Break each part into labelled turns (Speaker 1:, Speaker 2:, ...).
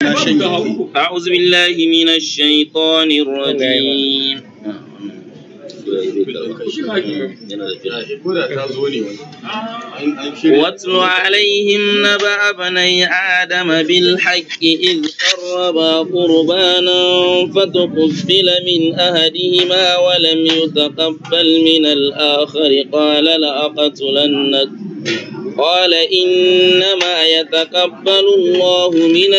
Speaker 1: أعوذ بالله من الشيطان الرجيم واتل عليهم نبأ بني آدم بالحق إذ قربا قربانا فتقبل من أحدهما ولم يتقبل من الآخر قال لأقتلنك قال إنما يتقبل الله من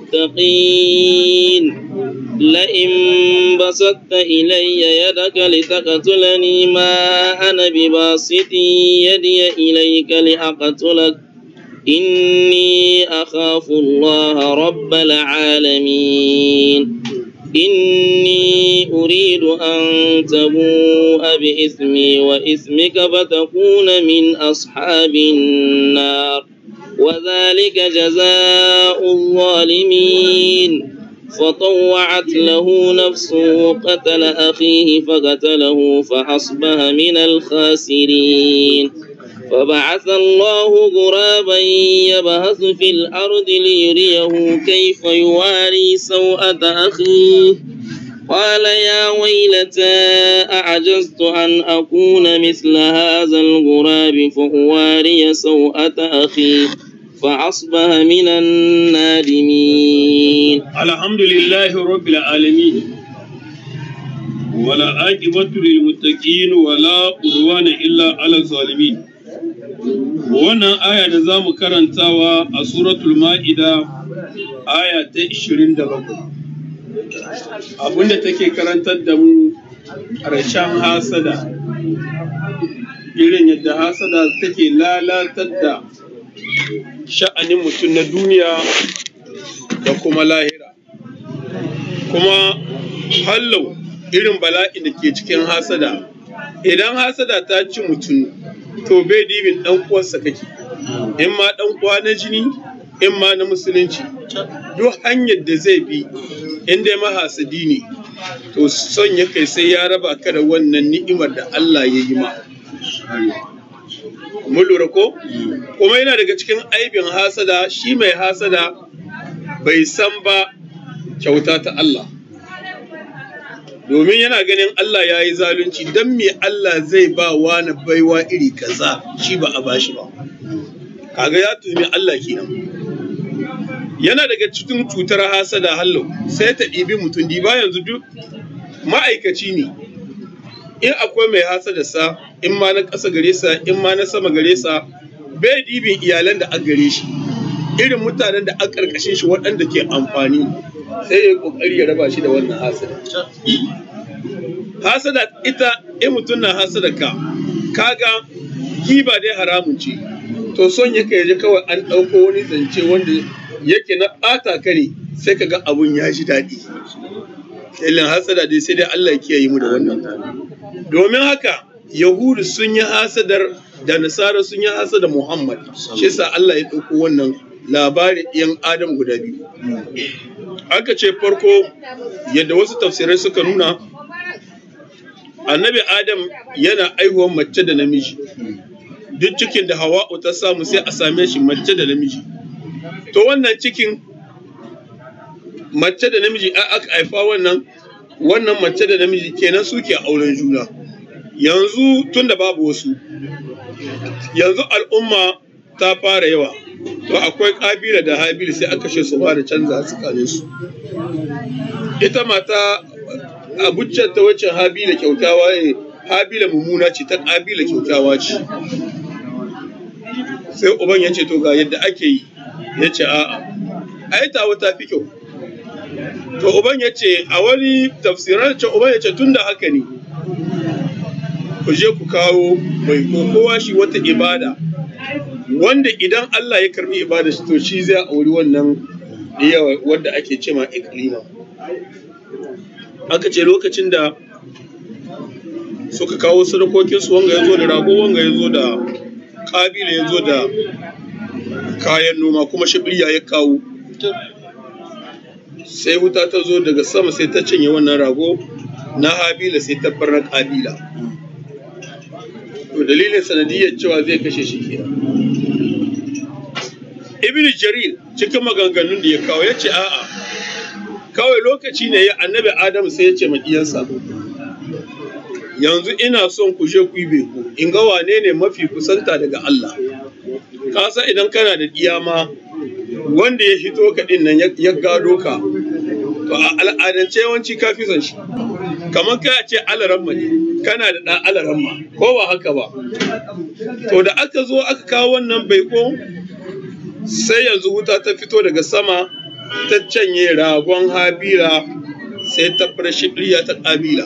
Speaker 1: المتقين لئن بسطت إلي يدك لتقتلني ما أنا بباسط يدي إليك لأقتلك إني أخاف الله رب العالمين إني أريد أن تبوء بإثمي وإثمك فتكون من أصحاب النار وذلك جزاء الظالمين فطوعت له نفسه قتل أخيه فقتله فأصبح من الخاسرين فبعث الله غرابا يبحث في الأرض ليريه كيف يواري سوءة أخيه قال يا ويلتى أعجزت أن أكون مثل هذا الغراب فأواري سوءة أخي فأصبح من النادمين
Speaker 2: الحمد لله رب العالمين ولا عاقبة للمتقين ولا عدوان إلا على الظالمين wannan aya da za mu karantawa a suratul ma'ida aya ta 27 abinda take karantar da mu ƙarshen hasada irin yadda hasada take lalatar da sha'anin mutum na duniya da kuma lahira kuma hallau irin bala'i da ke cikin hasada idan hasada ta ci mutum to bai dibin dan uwarsa kake in ma dan uwa na jini in ma na musulunci duk hanyar da zai bi in dai mahasadi ne to son ya kai sai ya raba ka da wannan ni'imar da Allah ya yi ma mun lura ko kuma yana daga cikin aibin hasada shi mai hasada bai san ba kyauta ta Allah domin yana ganin Allah ya yi zalunci don me Allah zai ba wani baiwa iri kaza shi ba a bashi ba kaga ya tumi Allah kenan yana daga cikin cutar hasada hallau sai ta ɗibi mutum ba yanzu duk ma'aikaci ne in akwai mai hasada sa in ma na ƙasa gare sa in ma na sama gare sa bai dibin iyalan da a gare shi irin mutanen da a ƙarƙashin shi waɗanda ke amfani sai ya ƙoƙari ya raba shi da wannan hasada hasada ita in mutum na hasada ka kaga giba dai haramun ce to son yake yaje kawai an ɗauko wani zance wanda yake na ɓata ka ne sai ka ga abun ya ji daɗi ilin hasada dai sai dai Allah ya kiyaye mu da wannan domin haka yahudu sun yi hasadar da nasara sun yi hasada muhammad shi sa Allah ya ɗauko wannan labarin yan adam guda biyu aka ce farko yadda wasu tafsirai suka nuna annabi adam yana aihuwar mace da namiji duk cikin da hawa'u ta samu sai a same shi mace da namiji to wannan cikin mace da namiji aka haifa wannan wannan mace da namiji kenan suke auren juna yanzu tun da babu wasu yanzu al'umma ta fara yawa to akwai kabila da habila sai aka ce su fara canza tsakanin su ita mata abuccen ta wacce habila kyautawa ne habila mummuna ce ta kabila kyautawa ce sai uban ya ce to ga yadda ake yi ya ce a'a ai tawa ta fi kyau to uban ya ce a wani tafsirar ce uban ya ce tun da haka ne ku je ku kawo mai kowa shi wata ibada wanda idan Allah ya karbi ibada shi to shi zai auri wannan yawa wanda ake ce ma iklima aka ce lokacin da suka kawo sadakokinsu wanga ya zo da rago wanga ya zo da kabila ya zo da kayan noma kuma shibiliya ya kawo sai wuta ta zo daga sama sai ta cinye wannan rago na habila sai ta bar na kabila to dalilin sanadiyar cewa zai kashe shi ke ibn jarir cikin maganganun da ya kawo ya ce a'a kawai lokaci ne ya annabi Adamu sai ya ce ma iyansa yanzu ina son ku je ku yi beko in ga wane ne mafi kusanta daga Allah ka san idan kana da diyama wanda ya hito ka din nan ya gado ka to a al'adance yawanci ka fi son shi kamar kai a ce alaramma ne kana da ɗan alaramma ko ba haka ba to da aka zo aka kawo wannan baiko sai yanzu wuta ta fito daga sama ta canye ragon habila sai ta farshi ta ƙabila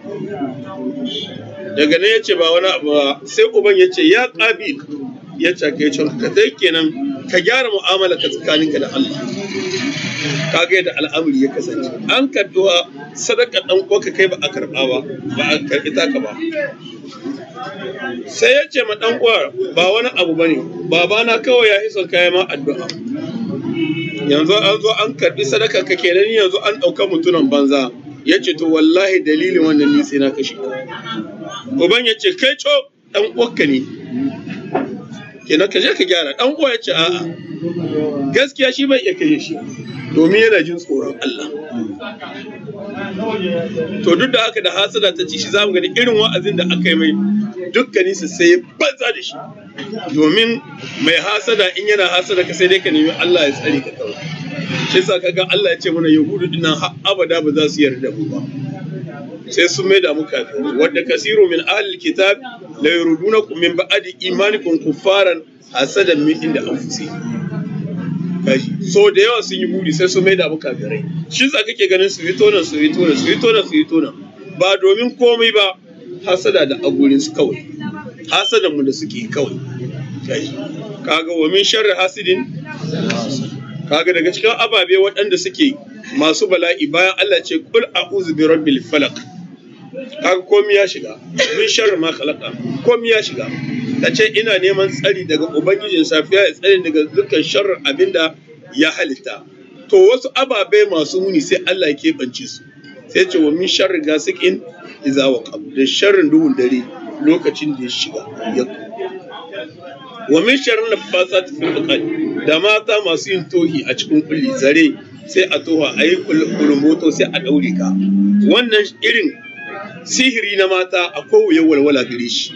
Speaker 2: daga nan ya ce ba wani abu ba sai uban ya ce ya ƙabil ya ce ka yi ka dai kenan ka gyara mu'amala ka tsakaninka da Allah ka ga yadda al'amari ya kasance an karɓi sadaka ɗan uwanka kai ba a karɓa ba ba a karɓi taka ba sai ya ce ma ɗan uwa ba wani abu ba ne babana kawai ya son kayan ma addu'a yanzu an zo an karɓi sadaka ka kenan yanzu an ɗauka mutumin banza ya ce to wallahi dalilin wannan ni sai na kashe uban ya ce kai co ɗan uwanka ne kenan ka je ka gyara ɗan uwa ya ce a'a gaskiya shi bai iya kashe shi domin yana jin tsoron Allah to duk da haka da hasada ta ci shi zamu gani irin wa'azin da aka yi mai dukkanin su sai banza da shi domin mai hasada in yana hasada ka sai dai ka nemi Allah ya tsare ka kawai shi yasa kaga Allah ya ce mana yahudu dinnan har abada ba za su yarda mu ba sai sun mai da mu kafin wadda kasiru min ahlil kitab la yurudunakum min ba'di imanikum kuffaran hasadan min inda anfusihim kaji so da yawa sun yi buri sai sun mai da mu kafirai shi sa kake ganin su fito nan su fito nan su fito nan su fito nan ba domin komai ba hasada da agurin su kawai hasadan mu da suke kawai kaji kaga wa min sharri hasidin kaga daga cikin ababe waɗanda suke masu bala'i bayan Allah ce kul a'udhu bi rabbil falaq kaga komai ya shiga min sharri ma khalaqa komai ya shiga ka ce ina neman tsari daga ubangijin safiya ya tsari daga dukkan sharrin abinda ya halitta to wasu ababe masu muni sai Allah ya keɓance su sai ce wa min sharri gasikin iza waqab da sharrin duhun dare lokacin da ya shiga ya wa min sharri nafasat fil uqad da mata masu yin tohi a cikin kulli zare sai a toha a yi kulumboto sai a ɗaure ka wannan irin sihiri na mata akwai wuyan walwala gare shi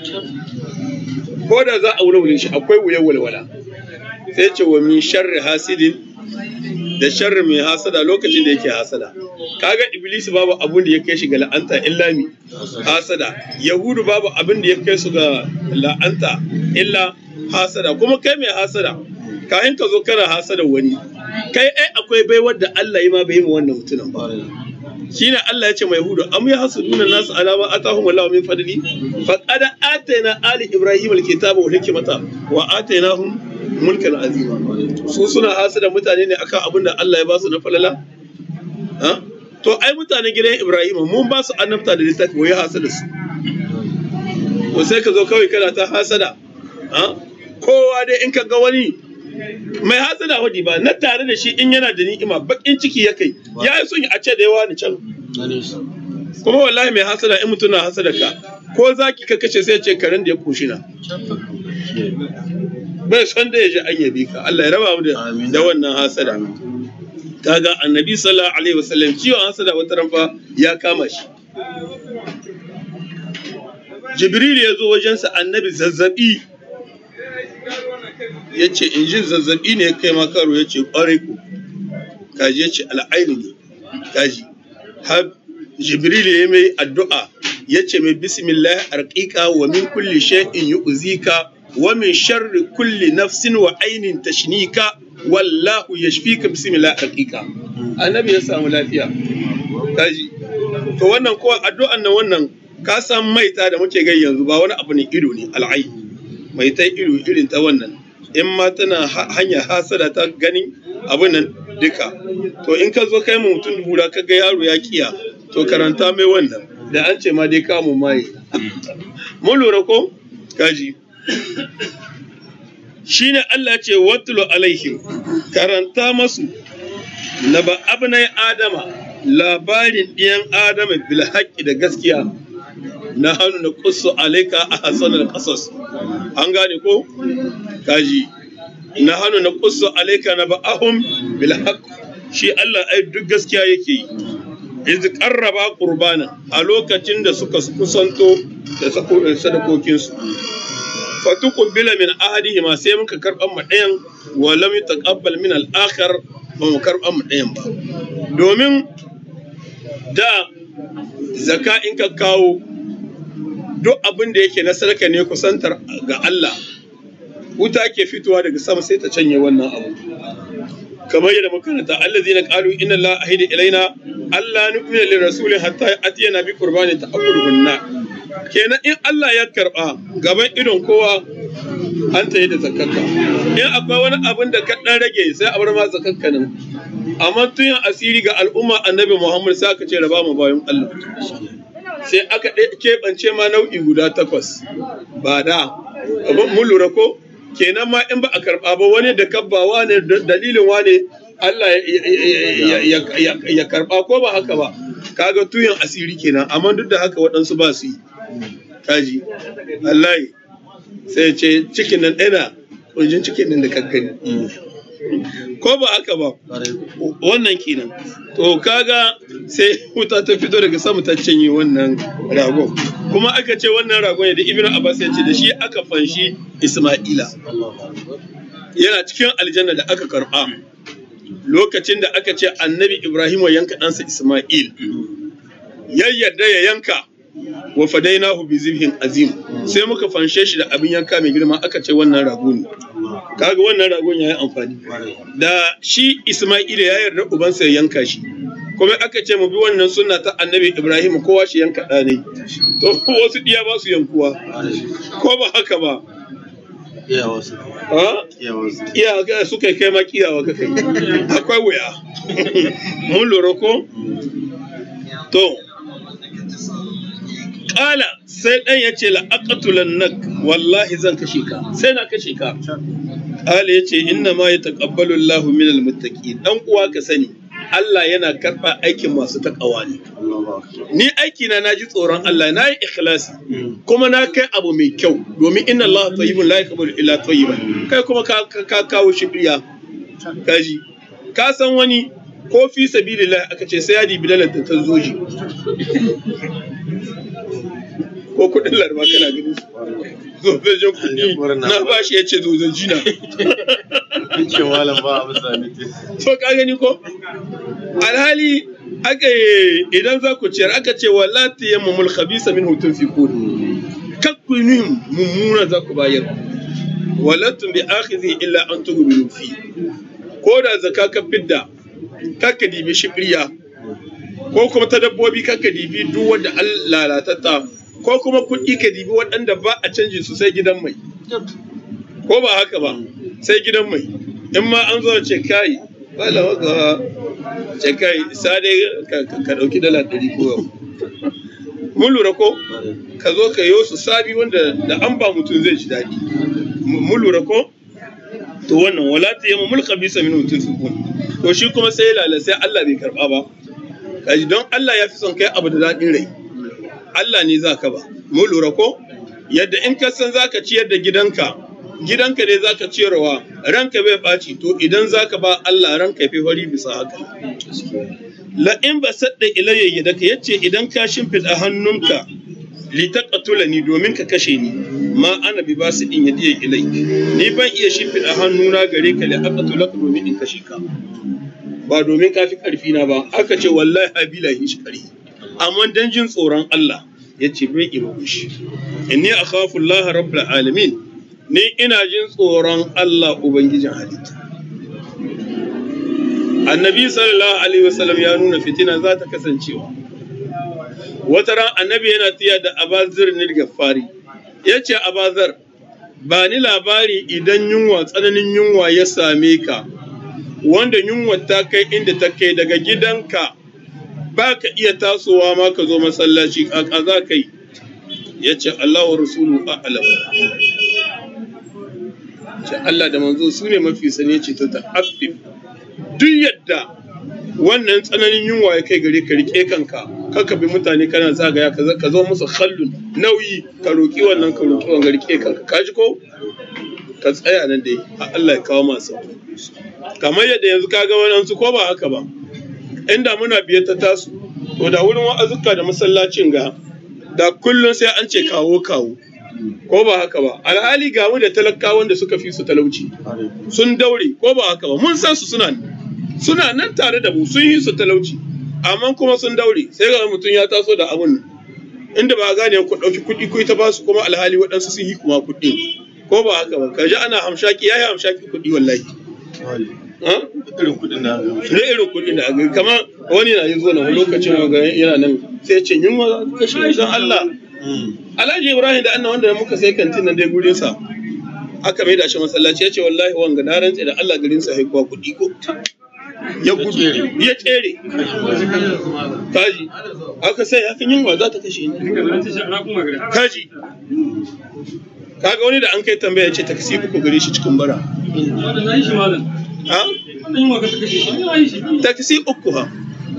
Speaker 2: ko da za a wulwule shi akwai wuyan walwala sai ce wa min sharri hasidin da sharri mai hasada lokacin da yake hasada kaga iblis babu abun da ya kai shi ga la'anta illa mi hasada yahudu babu abin da ya kai su ga la'anta illa hasada kuma kai mai hasada kayan ka zo kana hasada wani kai ai akwai baiwar da Allah ya ma bai ma wannan mutumin ba shine Allah ya ce mai hudu am ya hasuduna nasu alama atahum Allah min fadli faqad atayna ali ibrahim alkitaba wal hikmata wa atainahum mulkan azima su suna hasada mutane ne akan abin da Allah ya ba su na falala ha to ai mutanen gidan ibrahim mun ba su annabta da littafi wai hasada su to sai ka zo kawai kana ta hasada ha kowa dai in ka ga wani mai hasada wadi ba na tare da shi in yana da ni'ima bakin ciki ya kai ya yi son a ce da yawa ni can kuma wallahi mai hasada in mutum na hasada ka ko zaki ka kace sai ce karen da ya koshi na bai son da ya ji an yabi ka Allah ya raba mu da wannan hasada kaga annabi sallallahu alaihi wasallam ciwon hasada wata ranfa ya kama shi jibril ya zo wajensa annabi zazzabi ya ce in jin zazzabi ne kai ma karo ya ce kwarai ku kaji ya ce al'ainu ne kaji har jibril ya mai addu'a ya ce mai bismillah arqiqa wa min kulli shay'in yu'zika wa min sharri kulli nafsin wa ainin tashnika wallahu yashfika bismillah arqiqa annabi ya samu lafiya kaji to wannan ko addu'an nan wannan ka san maita da muke gai yanzu ba wani abu ne ido ne al'ai maita ido irin ta wannan in ma tana hanya hasada ta ganin abin nan duka to in ka zo kai mu mutum hura ka ga yaro ya kiya to karanta mai wannan da an ce ma dai kamun maye mun lura ko kaji shine Allah ce watlu alaihim karanta masu na ba abnai adama labarin ɗiyan adama bil haƙƙi da gaskiya na hannu na kusu alaika a hasanar ƙasas an gane ko kaji na hannu na kusa alaika na ba'ahum bil haqq shi Allah ai duk gaskiya yake yi iz qarraba qurbana a lokacin da suka kusanto da sadakokin su fatuqbila min ahadihima sai muka karban mu ɗayan wa lam yataqabbal min al-akhar ba mu karban mu ɗayan ba domin da zaka in ka kawo duk abin da yake na sadaka ne kusantar ga Allah wuta ke fitowa daga sama sai ta canye wannan abu kamar yadda makaranta allazi na qalu inna la ahida ilaina alla nu'mina lir rasulin hatta atiyana bi qurbani ta'akkulu binna kenan in Allah ya karba gaban idon kowa an ta yi da zakakka in akwai wani abin da ka dan rage sai a bar ma zakakka nan amma tun asiri ga al'umma annabi Muhammad sai aka ce raba mu bayan Allah sai aka keɓance ma nau'i guda takwas ba da mun lura ko kenan ma in ba a karɓa ba wani da kabba wane dalilin wane Allah ya karɓa ko ba haka ba kaga tuyan asiri kenan amma duk da haka waɗansu ba su yi kaji Allah sai ce cikin nan ɗana ƙunjin cikin nan da kankani ko ba haka ba wannan kenan to kaga sai wuta ta fito daga sama ta cinye wannan ragon kuma aka ce wannan ragon yadda ibn abbas ya ce da shi aka fanshi isma'ila yana cikin aljanna da aka karba lokacin da aka ce annabi ibrahim ya yanka ɗansa isma'il ya yarda ya yanka wa fadainahu bi zibhin azim sai muka fanshe shi da abin yanka mai girma aka ce wannan rago ne kaga wannan ragon ya yi amfani da shi Isma'ila ya yarda ubansa ya yanka shi kuma aka ce mu bi wannan sunna ta annabi Ibrahim kowa shi yanka ɗa ne to wasu diya ba su yankuwa ko ba haka ba Iya ga suka kai ma kiyawa ka kai akwai wuya mun lura ko to Ƙala sai ɗan ya ce la'aƙatulan nak wallahi zan kashe ka sai na kashe ka. Ƙala ya ce inna ma ya taƙabbalu Allahu min almuttaqi dan uwa ka sani Allah yana karɓa aikin masu taƙawa ne. Ni aiki na naji tsoron Allah na yi ikhlasi kuma na kai abu mai kyau domin inna Allah tayyibun la yaqbalu illa tayyiban kai kuma ka kawo shibriya kaji ka san wani ko fi sabilillah aka ce sai ya dibi dalar ta zoji ko kudin larba kana ganin su zozajin kudi na ba shi ya ce zozaji na
Speaker 3: ce malam ba a sami
Speaker 2: to ka gani ko alhali aka idan za ku ciyar aka ce wala tayammumul khabisa min hutun fi kudi kakku yin mummuna za ku bayar walatun bi akhizi illa an tughmilu fi ko da zaka ka fidda kakka dibi shibriya ko kuma ta dabbobi kakka dibi duk wanda an lalatatta ko kuma kuɗi ka dibi waɗanda ba a canji su sai gidan mai ko ba haka ba sai gidan mai in ma an zo ce kai wala waka ce kai sade ka ɗauki dala ɗari ko yau mun lura ko ka zo ka yi su sabi wanda da an ba mutum zai ji daɗi mun lura ko to wannan wala ta yamma mulka bisa min mutum su to shi kuma sai lala sai Allah bai karba ba kaji don Allah ya fi son kai abu da daɗin rai Allah ne za ka ba mu lura ko yadda in ka san za ka ciyar da gidanka gidanka ne za ka ciyarwa ranka bai ɓaci to idan za ka ba Allah ranka fi fari bisa haka la in ba sadda ilayya yadaka yace idan ka shimfiɗa hannunka litaqatula ni domin ka kashe ni ma ana bi basu in yadiya ilai ni ban iya shimfiɗa hannuna gare ka li aqatula domin in kashe ka ba domin ka fi ƙarfi na ba aka ce wallahi habila shi ƙarfi amma dan jin tsoron Allah ya ce bai iya shi inni akhafu Allah rabbul alamin ni ina jin tsoron Allah ubangijin halitta annabi sallallahu alaihi wasallam ya nuna fitina za ta kasancewa wata ran annabi yana tiya da abazir nil gaffari ya ce abazar ba ni labari idan yunwa tsananin yunwa ya same ka wanda yunwa ta kai inda ta kai daga gidanka ba ka iya tasowa ma ka zo masallaci a za ka yi ya ce Allah wa rasulu a'lam ce Allah da manzo su ne mafi sane ce ta ta'affif duk yadda wannan tsananin yunwa ya kai gare ka rike kanka kaka bi mutane kana zagaya ka zo musu khallun nauyi ka roki wannan ka roki wannan rike kanka ka ji ko ka tsaya nan dai a Allah ya kawo masu kamar yadda yanzu ka ga waɗansu ko ba haka ba inda muna biye ta tasu to da wurin wa'azuka da masallacin ga da kullum sai an ce kawo kawo ko ba haka ba alhali ga mu da talakawan da suka fi su talauci sun daure ko ba haka ba mun san su suna suna nan tare da mu sun yi su talauci amma kuma sun daure sai ga mutum ya taso da abun inda ba gane ku ɗauki kuɗi ku ta basu kuma alhali waɗansu sun yi kuma kuɗi ko ba haka ba kaji ana hamshaki yayi hamshaki kuɗi wallahi
Speaker 3: irin kuɗin da
Speaker 2: ne irin kuɗi da aka kamar wani na yi zo na lokacin ga yana nan sai ce yunwa za ta kashe don Allah Alhaji Ibrahim da annan wanda muka sai kantin nan dai gurin sa aka mai da shi masallaci ya ce wallahi wanga na rantse da Allah garin sa haikuwa kuɗi ko ya gudu ya tsere kaji aka sai ya kan yunwa za ta kashe ni kaji kaga wani da an kai tambaya ce taksi uku gare shi cikin bara ha taksi uku ha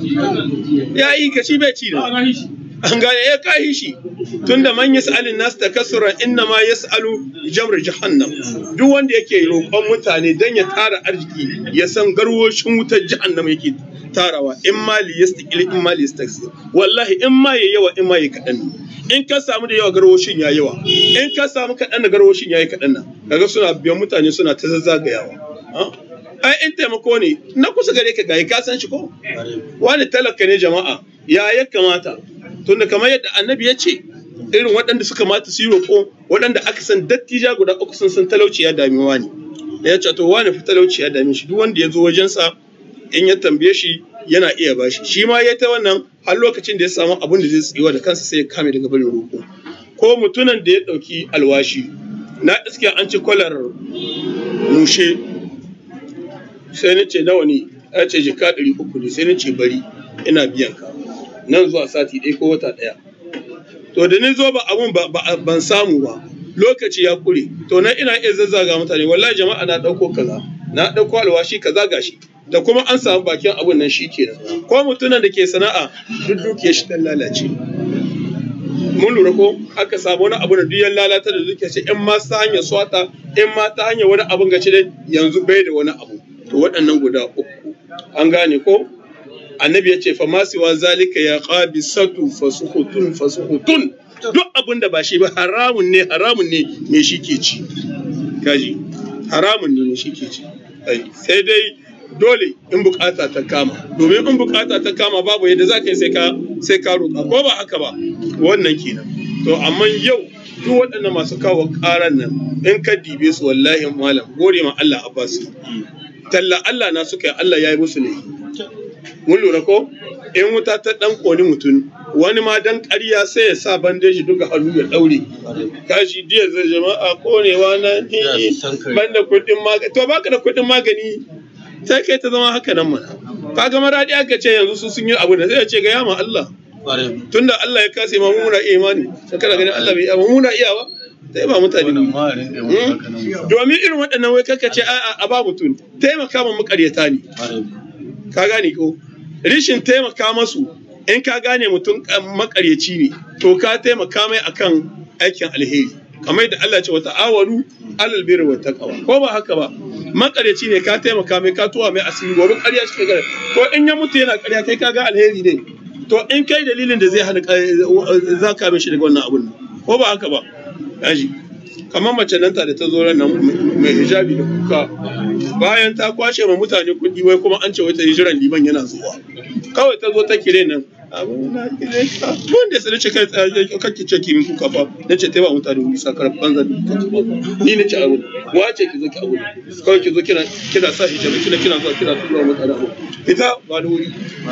Speaker 2: ya yi ka shi bai ci na an gane ya kayi shi tunda man yas'alin nas takassuran inna ma yas'alu jamr jahannam duk wanda yake roƙon mutane dan ya tara arziki ya san garwoshin wutar jahannam yake tarawa in ma li yastaqil in ma li yastaksir wallahi in ma yayi yawa in ma yayi kadan in ka samu da yawa garwoshin ya yawa in ka samu kadan da garwoshin yayi kadan nan kaga suna biyan mutane suna ta zazzagayawa ai in taimako ne na kusa gare ka gayi ka san shi ko wani talaka ne jama'a ya ya kamata tunda kamar yadda annabi ya ce irin waɗanda suka mata su yi roƙo waɗanda aka san dattija guda uku sun san talauci ya dami wani ya ce to wani fi talauci ya dame shi duk wanda ya zo wajensa in ya tambaye shi yana iya bashi shi ma ya ta wannan har lokacin da ya samu abin da zai tsiwa da kansa sai ya kame daga barin roƙo ko mutumin da ya ɗauki alwashi na iske an ci kwalar mushe sai na ce nawa ne ya ce jika ɗari uku ne sai na ce bari ina biyan ka nan zuwa sati ɗaya ko wata ɗaya to da ni zo ba abun ban samu ba lokaci ya kure to na ina iya zazzaga mutane wallahi jama'a na ɗauko kaza na ɗauko alwashi kaza gashi da kuma an samu bakin abun nan shi kenan ko mutumin da ke sana'a duk dukiyar shi dan lalace mun lura ko aka samu wani abu da duk yan lalata da dukiyar shi in ma ta hanyar swata in ma ta hanyar wani abun gaci dai yanzu bai da wani abu to waɗannan guda uku an gane ko annabi ya ce famasiwa zalika ya qabisatu fasuhutun fasuhutun duk abin da ba shi ba haramun ne haramun ne me shi ke ci kaji haramun ne me shi ke ci sai dai dole in bukata ta kama domin in bukata ta kama babu yadda za ka yi sai ka sai ka roƙa ko ba haka ba wannan kenan to amma yau duk waɗannan masu kawo ƙaran nan in ka dibe su wallahi malam gode ma Allah abbasu talla Allah na suka yi Allah ya yi musu ne mun lura ko in wuta ta dan koni mutum wani ma dan ƙarya sai ya sa bandeji duka hannu ya daure kashi diya zai jama'a konewa na ni banda kuɗin magani to baka da kuɗin magani sai kai ta zama haka nan mana kaga maradi aka ce yanzu su sun yi abu da sai ya ce ga yama Allah tunda Allah ya kase ma mu muna imani sai kana ganin Allah bai amma muna iyawa sai ba mutane domin irin waɗannan wai kaka ce a ba mutum taimaka ma makaryata ne ka gane ko rishin taimaka masu in ka gane mutum makaryaci ne to ka taimaka mai akan aikin alheri kamar da Allah ce wata awaru alal birri wa taqwa ko ba haka ba makaryaci ne ka taimaka mai ka tuwa mai asiri gobe ƙarya shi gare to in ya mutu yana ƙarya kai ka ga alheri ne to in kai dalilin da zai hana za ka shi daga wannan abun ko ba haka ba yaji kamar mace nan ta da ta zo ran nan mai hijabi da kuka bayan ta kwashe ma mutane kuɗi wai kuma an ce wai ta yi jiran liman yana zuwa kawai ta zo ta kire nan wanda ya sanace kai kake ce kimin kuka fa na ce ta ba mutane wuri sakar banza ni na ce abu wace ki zo ki abu kawai ki zo kina kina sa hijabi kina kina zuwa kina tura mutane abu ita ba da wuri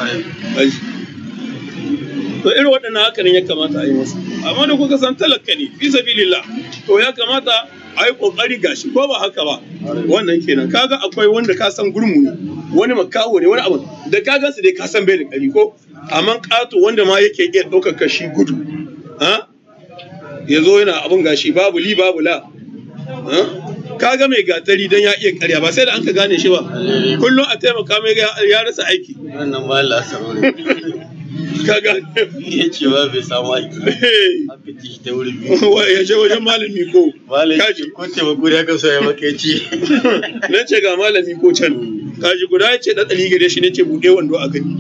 Speaker 2: to irin waɗannan haka ne ya kamata a yi masu amma da kuka san talaka ne fi sabilillah to ya kamata a yi kokari gashi ko ba haka ba wannan kenan kaga akwai wanda ka san gurmu ne wani makaho ne wani abu da ka gansu dai ka san bai da kari ko amma ƙato wanda ma yake iya ɗaukar kashi gudu ya zo yana abun gashi babu li babu la kaga mai gatari don ya iya karya ba sai da an ka gane shi ba kullum a taimaka mai ga ya rasa aiki
Speaker 3: wannan ba Allah sarori
Speaker 2: kaga
Speaker 3: ya ce ba bai samu aiki aka ci shi ta wuri biyu
Speaker 2: ya je wajen malami ko
Speaker 3: malai
Speaker 2: kaji
Speaker 3: ko taimako da aka so ya maka ya ce
Speaker 2: na ce ga malami ko can kaji guda ya ce ɗaɗɗali gare shi ne ce buɗe wando a gani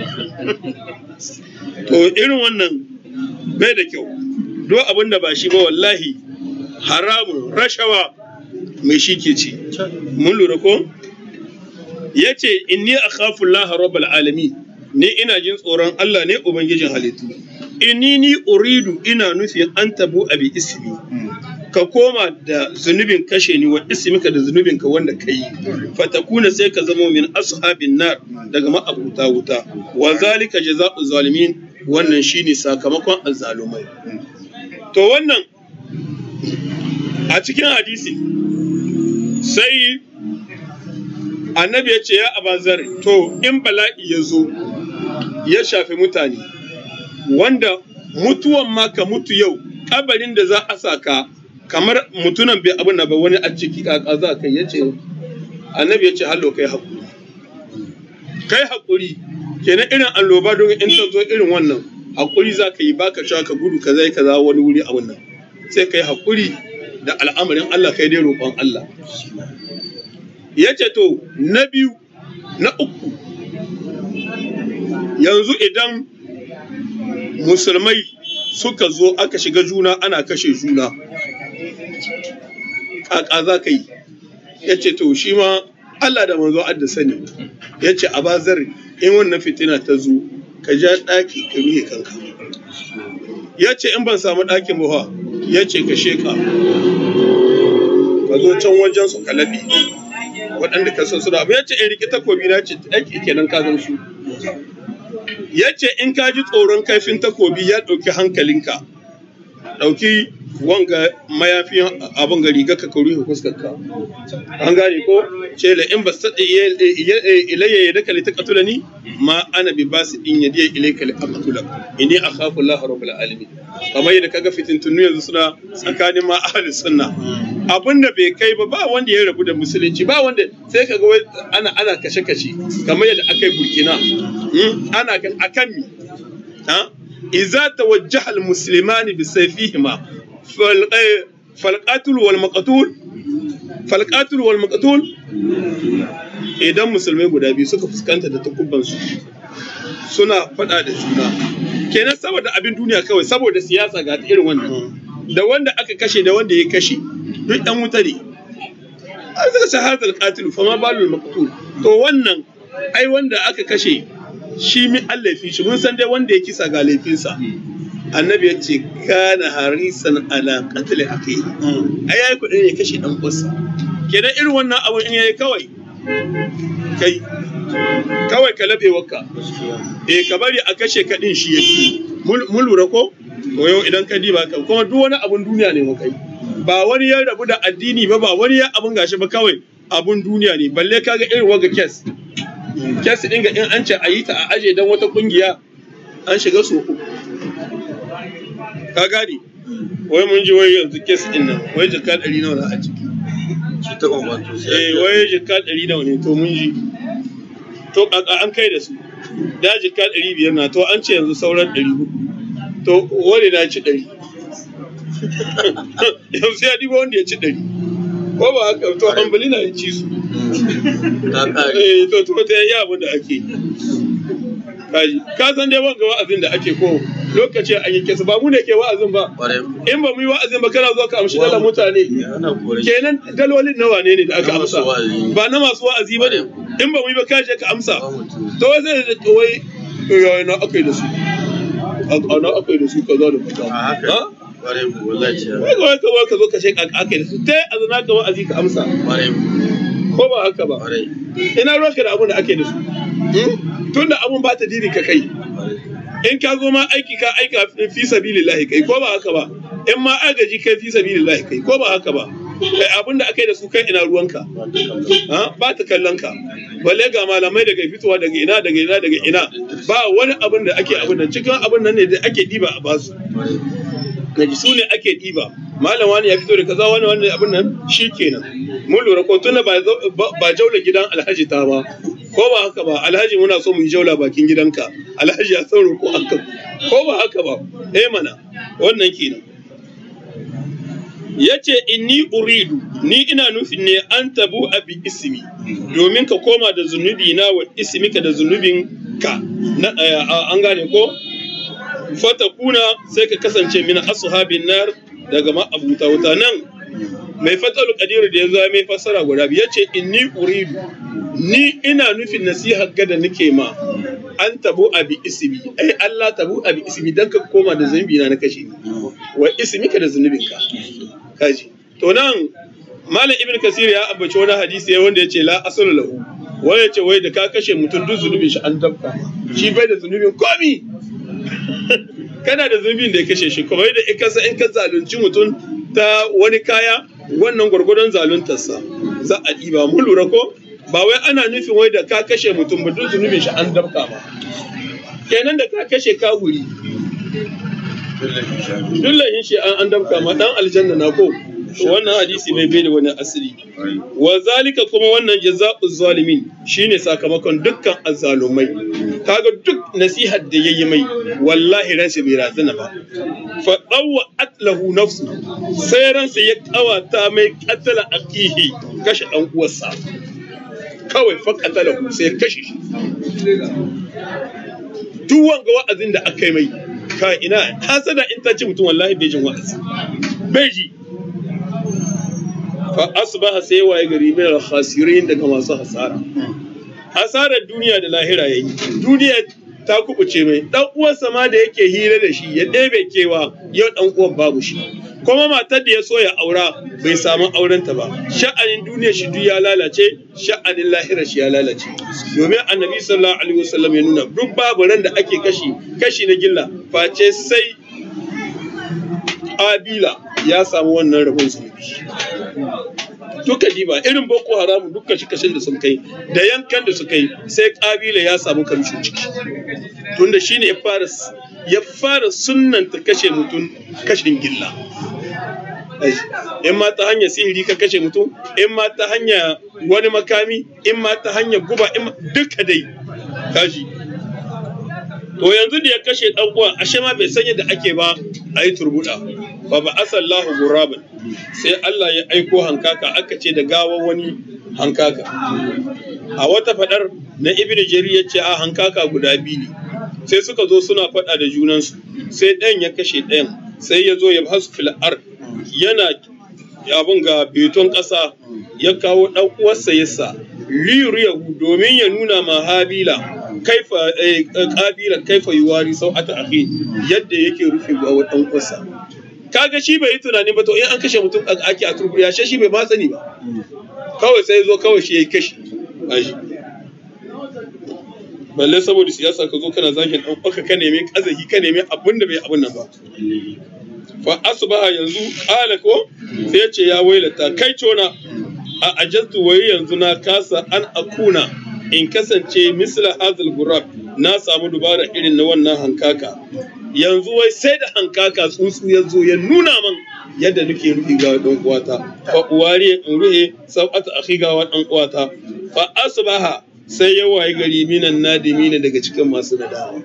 Speaker 2: to irin wannan bai da kyau duk abin da ba shi ba wallahi haramun rashawa mai shi ke ci mun lura ko ya ce inni akhafu Allah rabbal alami ni ina jin tsoron Allah ne ubangijin halittu inni ni uridu ina nufi an tabu abi ismi ka koma da zunubin kashe ni wa ismika da zunubin ka wanda ka yi fatakuna sai ka zama min ashabin nar daga ma'abuta wuta wa zalika jazaa'u zalimin wannan shine sakamakon azzalumai to wannan a cikin hadisi sai annabi ya ce ya abazar to in bala'i ya zo ya shafi mutane wanda mutuwan ma ka mutu yau kabarin da za a saka kamar mutunan bai abin ba wani a ciki kaka za kai ya ce annabi ya ce hallo kai haƙuri kai haƙuri kenan irin alloba don in ta zo irin wannan haƙuri za ka yi baka sha ka gudu ka zai ka za wani wuri a wannan sai kai haƙuri da al'amarin Allah kai dai roƙon Allah ya ce to na biyu na uku yanzu idan musulmai suka zo aka shiga juna ana kashe juna ƙaƙa za ka yi ya ce to shi ma Allah da manzo adda sani ya ce a bazar in wannan fitina ta zo ka ja ɗaki ka ruhe kanka ya ce in ban samu ɗakin ba ya ce ka sheka ka zo can wajen su ka laɓe waɗanda ka san suna abu ya ce in riƙe takobi na ce ɗaki kenan ka gan su ya ce in ka ji tsoron kaifin takobi ya ɗauki hankalinka ɗauki wanga mayafin abin gari ga ka kauri ka fuskarka an gane ko ce la in basta ilayya ya daka ta katula ni ma ana bi basu in ya diya ilayka li aqtula inni akhafu Allah rabbul alamin kamar yadda kaga fitintunu yanzu suna tsakanin ma ahli sunna abinda bai kai ba ba wanda ya rabu da musulunci ba wanda sai kaga wai ana ana kashe kashe kamar yadda aka yi burkina ana akan mi ha إذا توجه المسلمان بسيفيهما فالقاتل والمقتول فالقاتل والمقتول idan musulmai guda biyu suka fuskanta da takubbansu suna faɗa da juna kenan saboda abin duniya kawai saboda siyasa ga irin wannan da wanda aka kashe da wanda ya kashe duk ɗan wuta ne an zaka shahadar qatil fa ma balul maqtul to wannan ai wanda aka kashe shi min an laifin shi mun san dai wanda ya kisa ga laifinsa annabi ya ce kana harisan ala qatl akhi ai yayi kudin ya kashe dan uwarsa kenan irin wannan abu in yayi kawai kai kawai ka labe wakka eh ka bari a kashe ka din shi yake mun lura ko to yau idan ka diba ka kuma duk wani abun duniya ne mu kai ba wani ya rabu da addini ba ba wani ya abun gashi ba kawai abun duniya ne balle kaga irin waga kes kes ɗin ga in an ce a yi ta a aje don wata kungiya an shiga so uku ka gane wai mun ji wai yanzu kes ɗin nan wai jika ɗari nawa na a ciki eh wai jika ɗari nawa ne to mun ji to kaka an kai da su da jika ɗari biyar na to an ce yanzu sauran ɗari hudu to wani na ci ɗari yanzu ya diba wanda ya ci ɗari ko ba haka to hambali na ya ci su eh to to ta yi abin da ake kaji ka san dai wanga wa'azin da ake ko lokaci an yi kesa ba mu ne ke wa'azin ba in ba mu yi wa'azin ba kana zuwa ka amshi dalar mutane kenan dalolin nawa ne ne da aka amsa ba na masu wa'azi ba ne in ba mu yi ba kaje ka amsa to wai zai da wai yayi na akai da su ana akai da su kaza da kaza ha
Speaker 3: Ƙwarai ku wallahi ce.
Speaker 2: Wai kawai ka ka zo ka ce kaka ake da su tai a zana ka wa'azi ka amsa.
Speaker 3: Ƙwarai ku.
Speaker 2: Ko ba haka ba.
Speaker 3: Ƙwarai.
Speaker 2: Ina ruwanka da abun da ake da su. Tunda abun ba ta dini ka kai. In ka zo ma aiki ka aika fi sabilillahi kai ko ba haka ba. In ma agaji kai fi sabilillahi kai ko ba haka ba. Kai abun da aka yi da su kai ina ruwanka. Ba ta kallon ka. Balle ga malamai daga fitowa daga ina daga ina daga ina. Ba wani abun da ake abun nan cikin abun nan ne da ake diba a basu. Gaji su ne ake ɗiba malam wani ya fito da kaza wani wani abin nan shikenan mun lura ko tunda ba ba jaula gidan alhaji ta ba ko ba haka ba alhaji muna so mu yi jaula bakin gidanka alhaji ya sauro ko haka ko ba haka ba eh mana wannan kenan ya ce inni uridu ni ina nufin ne an tabu abi ismi domin ka koma da zunubi na wa ismika da zunubin ka na an gane ko fatakuna sai ka kasance min ashabin nar daga ma'abuta wuta nan mai fatsalu kadiru da ya zo mai fassara guda biyu yace inni uridu ni ina nufin nasihar ga da nake ma an tabu abi ismi ai Allah tabu abi ismi dan ka koma da zunubi na na kashe ni wa ismika da zunubinka kaji to nan malam ibn kasir ya ambaci wani hadisi wanda ya ce la asalu lahu wani ya ce wai da ka kashe mutum duk zunubin shi an dabka shi bai da zunubin komi kana da zunubin da ya kashe shi kuma da in kasa in ka zalunci mutum ta wani kaya wannan gwargwadon zaluntarsa za a ɗiba mun lura ko ba wai ana nufin wai da ka kashe mutum ba duk zunubin shi an dabka ba kenan da ka kashe ka wuri Dullahin shi an an damka ma dan aljanna na ko wannan hadisi mai bai da wani asiri wa zalika kuma wannan jazaa'u zalimin shine sakamakon dukkan azzalumai kaga duk nasihar da yayi mai wallahi ransa bai razana ba fa dawwa atlahu nafsu sai ransa ya kawata mai qatala akihi kashe dan uwarsa kawai fa qatalahu sai kashe shi duk wanga wa'azin da aka yi mai ka ina hasada in ta ce mutum wallahi bai jin wa'azi bai ji fa asbaha sai waye gari min al-khasirin daga masu hasara hasarar duniya da lahira yayi duniya ta kubuce mai dan uwansa ma da yake hira da shi ya ɗebe kewa yau dan uwan babu shi kuma matar da ya so ya aura bai samu aurenta ba sha'anin duniya shi duk ya lalace sha'anin lahira shi ya lalace domin annabi sallallahu alaihi wasallam ya nuna duk babu ran da ake kashi kashi na gilla face sai abila ya samu wannan rabon zunubi duka diba irin boko haram duk kashi kashin da sun kai da yankan da suka yi sai kabila ya samu kamshin ciki tunda shine ya fara ya fara sunnanta kashe mutum kashin gilla in ma ta hanyar sihiri ka kashe mutum in ma ta hanya wani makami in ma ta hanyar guba in duka dai kashi to yanzu da ya kashe dan uwan ashe ma bai san yadda ake ba a yi turbuda fa ba asallahu gurabin sai Allah ya aiko hankaka aka ce da gawan wani hankaka a wata fadar na ibnu jarir ya ce a hankaka guda biyu ne sai suka zo suna fada da junansu sai ɗayan ya kashe ɗayan sai ya zo ya basu fil ard yana abin ga beton ƙasa ya kawo ɗan uwarsa yasa liyuriyahu domin ya nuna ma habila kaifa kabila kaifa yuwari sau ata akhi yadda yake rufe ga ɗan uwarsa kaga shi bai yi tunani ba to in an kashe mutum ake a turbu ya shi bai ma sani ba kawai sai zo kawai shi ya yi kashi balle saboda siyasa ka zo kana zagin ɗan uwarka ka nemi kazahi ka nemi abin da bai abin nan ba fa asbaha yanzu qala ko sai ce ya wailata kai cona a ajastu wai yanzu na kasa an akuna in kasance misla hazal gurab na samu dubara irin na wannan hankaka yanzu wai sai da hankaka tsuntsu ya zo ya nuna man yadda nake rufi ga dan uwata fa uwari in ruhe sab'ata akhi ga dan uwata fa asbaha sai ya waye gari minan nadimina daga cikin masu nadama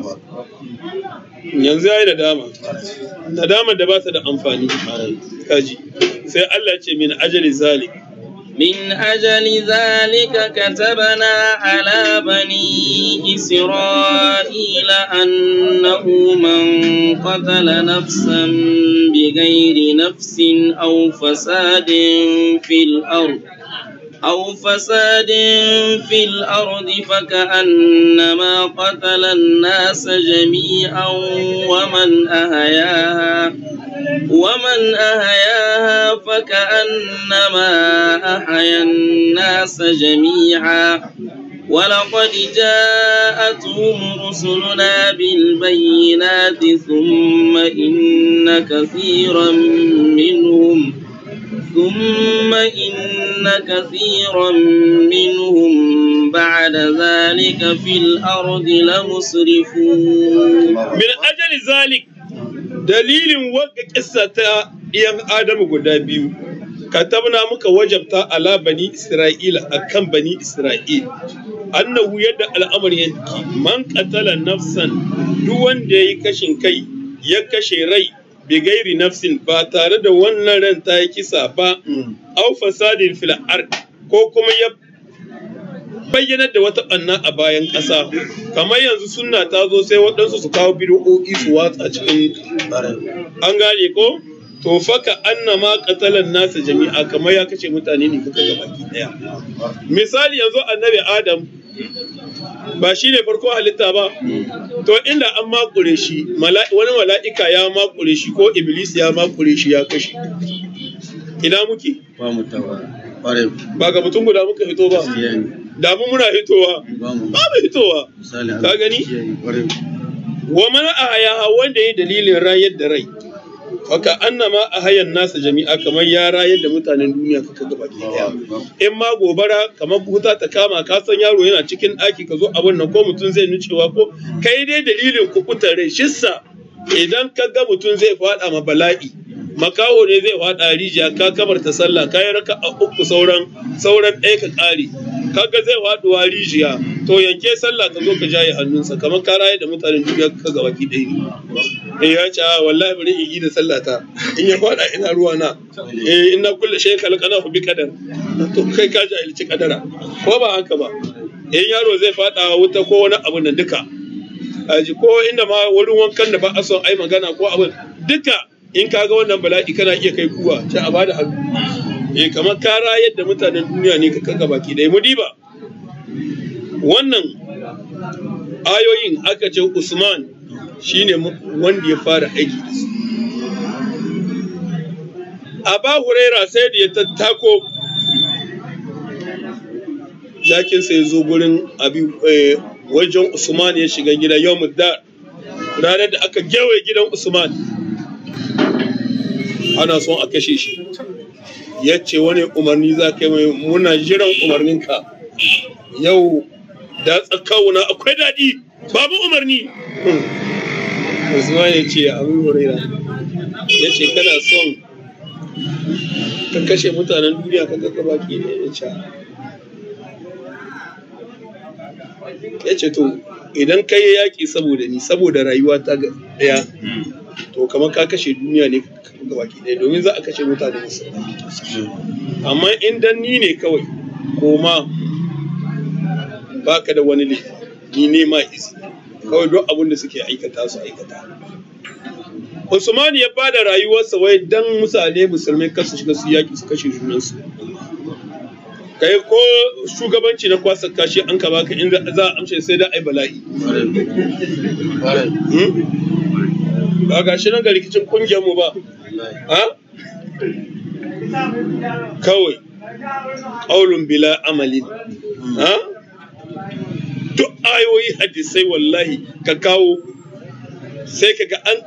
Speaker 2: yanzu ya yi nadama nadama da ba ta da amfani kaji sai Allah ce min ajali zalik
Speaker 1: من أجل ذلك كتبنا على بني إسرائيل أنه من قتل نفسا بغير نفس أو فساد في الأرض أو فساد في الأرض فكأنما قتل الناس جميعا ومن أهياها ومن أهياها فكأنما أحيا الناس جميعا ولقد جاءتهم رسلنا بالبينات ثم إن كثيرا منهم ثم إن كثيرا منهم بعد ذلك في الأرض لمسرفون
Speaker 2: من أجل ذلك dalilin wagga kissa ta ɗiyan Adamu guda biyu katabna muka wajabta ala bani Isra'ila akan bani Isra'il annahu yadda al'amari yake man qatala nafsan duk wanda yayi kashin kai ya kashe rai bi gairi nafsin ba tare da wannan ran ta yi kisa ba au fasadin fil ard ko kuma ya bayyanar da wata ɓanna a bayan ƙasa kamar yanzu sunna ta zo sai waɗansu su kawo bid'o'i su watsa cikin an gane ko to faka annama qatalan nasa jami'a kamar ya kashe mutane ne kuka baki daya misali yanzu annabi adam ba shi ne farko halitta ba to inda an makure shi wani mala'ika ya makure shi ko iblis ya makure shi ya kashe ina muke
Speaker 3: ba mu tawa
Speaker 2: ba ga mutum guda muka hito ba da mu muna hitowa ba mu hitowa ka gani wa mana ahaya wanda ya dalilin rayar da rai Faka annama a hayan nasa jami'a kamar ya rayar da mutanen duniya kaka gaba daya. In ma gobara kamar wuta ta kama ka san yaro yana cikin ɗaki ka zo abin nan ko mutum zai nucewa ko kai dai dalilin kukutar rai shissa idan ka ga mutum zai faɗa ma bala'i makaho ne zai faɗa rijiya ka kabar ta sallah ka yi raka a uku sauran sauran ɗaya ka ƙare kaga zai faɗuwa rijiya to yanke sallah ka zo ka jaye hannunsa kamar ka rayar da mutanen duniya ka gaba ki ɗaya ne. eh ya ce wallahi bari in yi da sallata in ya fada ina ruwa na eh ina kulle shay kalqana bi kadar to kai ka jahilci kadara ko ba haka ba in yaro zai fada wuta ko wani abu nan duka aji ko inda ma wurin wankan da ba a son ai magana ko abin duka in ka ga wannan bala'i kana iya kai kuwa ce a bada hannu eh kamar ka rayar da mutanen duniya ne ka kaga baki dai mu diba wannan ayoyin aka ce Usman shine wanda ya fara aiki da su. Aba Huraira sai da ya tattako jakin sai zo gurin abi wajen Usman ya shiga gida yau da ranar da aka gewaye gidan Usman ana son a kashe shi ya ce wani umarni za ka yi mai muna jiran umarninka yau da tsakawuna akwai daɗi babu umarni Usman ya ce Abu Huraira ya ce kana son ka kashe mutanen duniya ka ga baki ne ya ce ya ce to idan ka yi yaƙi saboda ni saboda rayuwa ta ɗaya to kamar ka kashe duniya ne ga baki ɗaya domin za a kashe mutane musu amma in dan ni ne kawai koma baka da wani laifi ni ne ma izini kawai duk abin da suke aikata su aikata. Usman ya bada rayuwarsa wai dan misale musulmai kar su shiga su yaki su kashe junansu. Kai ko shugabanci na kwasa kashi an ka baka inda za a amshe sai da ai bala'i. Ba ga shi nan ga rikicin kungiyar mu ba. Ha? Kawai. Qaulun bila amalin. Ha? duk ayoyi hadisai wallahi ka kawo sai ka ga an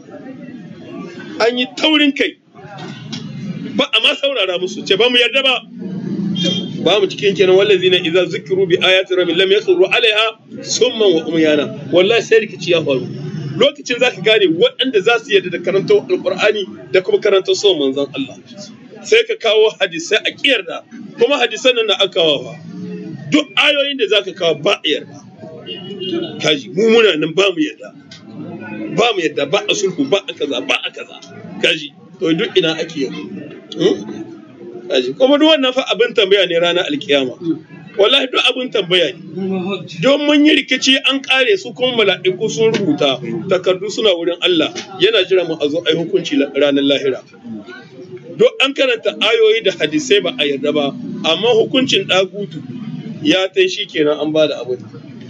Speaker 2: an yi taurin kai ba a ma saurara musu ce ba mu yarda ba ba mu cikin kenan wallazi na idza zikiru bi ayati rabbil lam yakhru alaiha summan wa umyana wallahi sai rikici ya faru lokacin zaka gane waɗanda za su yarda da karantar alqur'ani da kuma karantar son manzon Allah sai ka kawo hadisai a kiyarda kuma hadisan nan da aka kawo duk ayoyin da zaka kawo ba a yarda kaji mu muna nan ba mu yarda ba mu yarda ba a sulhu ba a kaza ba a kaza kaji to duk ina ake yarda kaji kuma duk wannan fa abin tambaya ne ranar alkiyama wallahi duk abin tambaya ne don mun yi rikici an kare su kuma mala'iku sun rubuta takardu suna wurin Allah yana jira mu a zo ai hukunci ranar lahira duk an karanta ayoyi da hadisai ba a yarda ba amma hukuncin ɗagutu ya tai shi kenan an ba da abin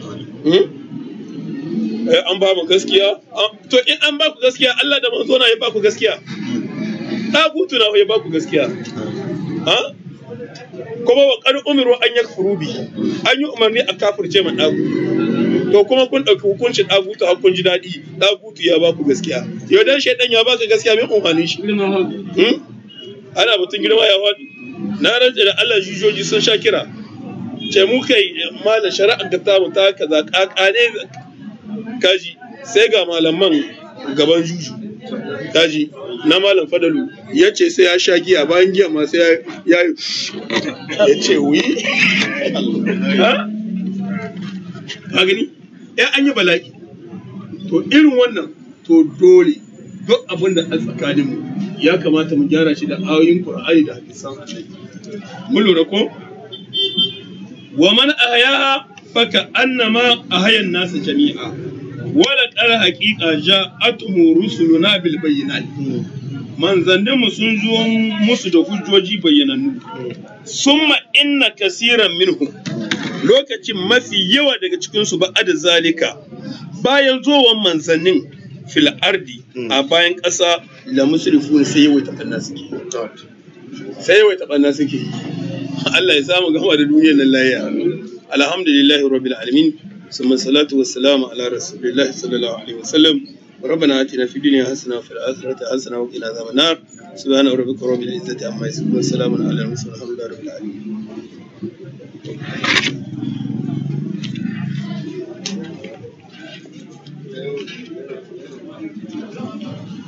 Speaker 2: an ba mu gaskiya to in an ba ku gaskiya Allah da manzo na ya ba ku gaskiya ɗagutu na ya ba ku gaskiya ha kuma wa ƙar umiru an yakfuru bi an yi umarni a kafirce ma ɗagu to kuma kun ɗauki hukuncin ɗagutu har kun ji daɗi ɗagutu ya ba ku gaskiya yau dan shaidan ya baka gaskiya mai umarnin shi ana batun girma ya faɗi na rantse da Allah jujoji sun sha kira ce mu kai malam shari'ar da ta ta kaza kakane kaji sai ga malaman gaban juju daji na malam fadalu ya ce sai ya sha giya bayan giya ma sai ya ya ya ce wi ha ka gani ya an yi bala'i to irin wannan to dole duk abin da a tsakanin mu ya kamata mu gyara shi da ayoyin qur'ani da hadisan annabi mun lura ko wa man ahyaha faka annama ahayan nasu jami'a wala ƙara haƙiƙa ja atumu rusuluna bil bayyinat manzannin mu sun zo musu da hujjoji bayyanannu summa inna kasiran minhum lokacin mafi yawa daga cikin su ba'ada zalika bayan zuwan manzannin fil ardi a bayan ƙasa la musrifun sai yawaita banna suke sai yawaita banna suke Allah ya samu gama da duniyar nan lafiya alhamdulillahi rabbil alamin ثم الصلاة والسلام على رسول الله صلى الله عليه وسلم ربنا آتنا في الدنيا حسنة وفي الآخرة حسنة وقنا عذاب النار سبحان ربك رب العزة عما يصفون وسلام على المرسلين والحمد لله رب العالمين